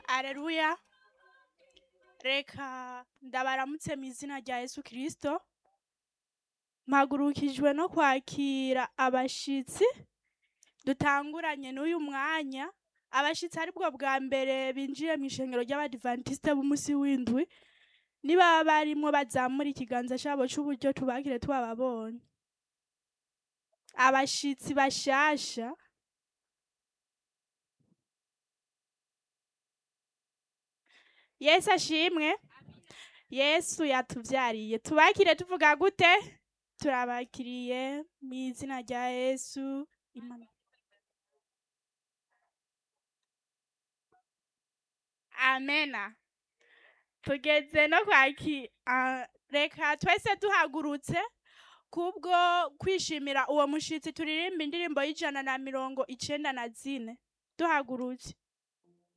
Aleluya. Reka ndabaramutse mu izina rya Yesu Kristo. Mpagurukijwe no kwakira abashitsi dutanguranye n'uyu mwanya. Abashitsi aribwo bwa mbere binjiye mu ishengero ry'abadivantiste b'umusi w'indwi. Nibaba barimwo bazamura ikiganza cabo c'uburyo tubakire twababonye. Abashitsi bashasha Yesu ashimwe. Yesu yatuvyariye. Tubakire tuvuga gute? Turabakiriye mu izina rya Yesu. Imana. Amena. Tugeze no kwaki ah, reka twese duhagurutse kubwo kwishimira uwo mushitsi turirimba indirimbo y'ijana na mirongo icenda na zine duhagurutse